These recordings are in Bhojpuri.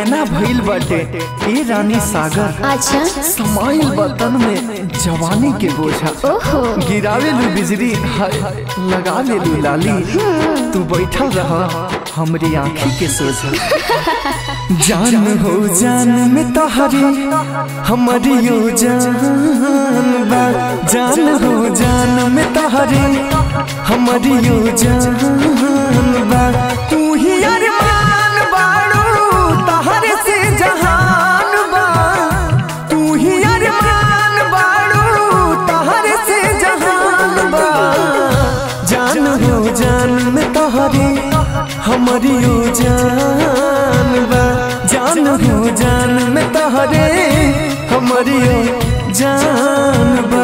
नैना भइल बाटे ए रानी सागर अच्छा समाइल बतन में जवानी के बोझा ओहो गिरावे लू बिजली हाय लगा ले लू लाली तू बैठल रह हमरी आँखी के सोझा जान हो जान में तोहरी हमारी यो जान बा जान हो जान में तोहरी हमारी यो जान बा तू ही अरमान बाड़ू तहरे से जहान बा तू ही अरमान बाड़ू तहरे से जहान बा जान हो जान में तोहरी हमारी यो जान बा जान हो जान में तोहरे हमारी यो जान बा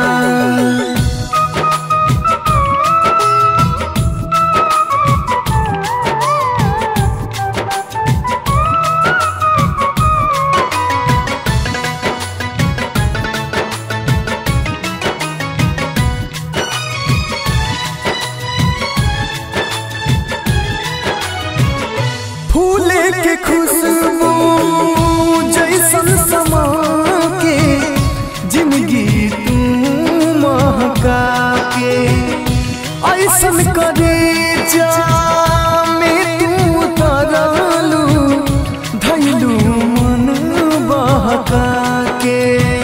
फूले के खुशबू जैसन समा के जिंदगी तू महका के ऐसन करे जा में तू तरलू धैलू मन बहका के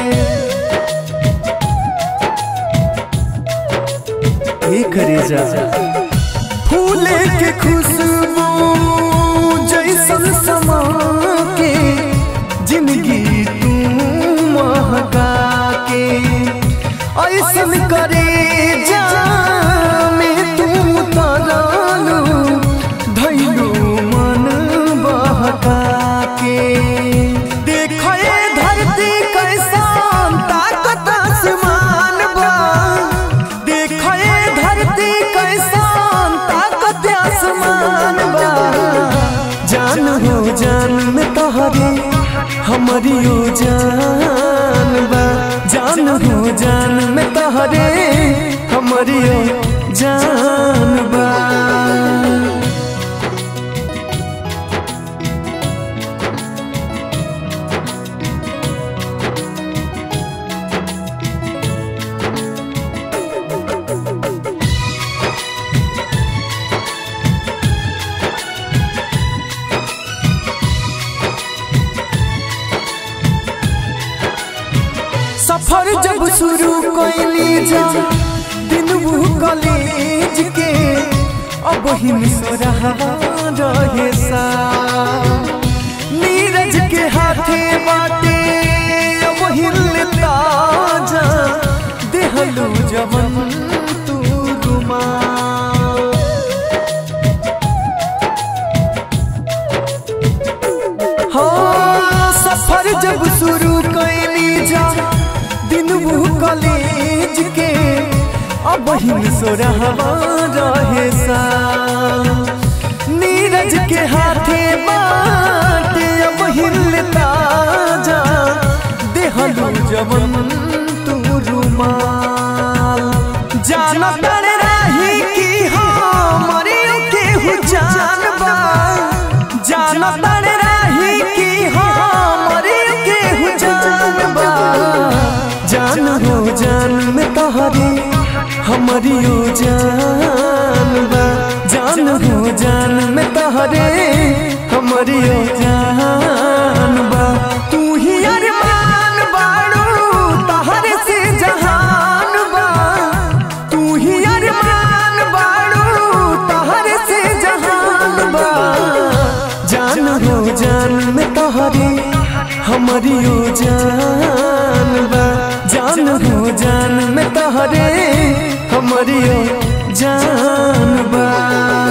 ए करे जा फूले के खुशबू जैसन समा के जिंदगी तू महका के ऐसन करे जा में तू तरलू धैलू मन बहका के देखे धरती कैसन ताकत आसमान बा देखे धरती कैसन ताकत आसमान बा जान हो जान में तोहरे हमारी यो जान बा जान हो जान में तोहरे हमारी यो जान बा सफर जब शुरू कैली जा दिन वो कॉलेज के अब हिम रहा रहे सा नीरज के हाथे बाटे अब हिलता जा देहलू जवन तू रुमाल हाँ सफर जब शुरू कैली जा दिन वो कॉलेज के अब हिम सो रहे सा नीरज के हाथे बाटे अब हिलता जा देहलू जवन तू रुमाल जाना तड़ रही कि हमारे केहू जान बा जाना तड़ रही कि हमारे केहू जान बा जान हो जान में तोहरी हमारी यो जान बा जान हो जान में तोहरे हमारी यो जान बा तू ही अरमान बाड़ू तहरे से जहान बा तू ही अरमान बाड़ू तहरे से जहान बा जान हो जान में तोहरी हमारी यो जान बा जान हो जान में तोहरे हमारी यो जान बा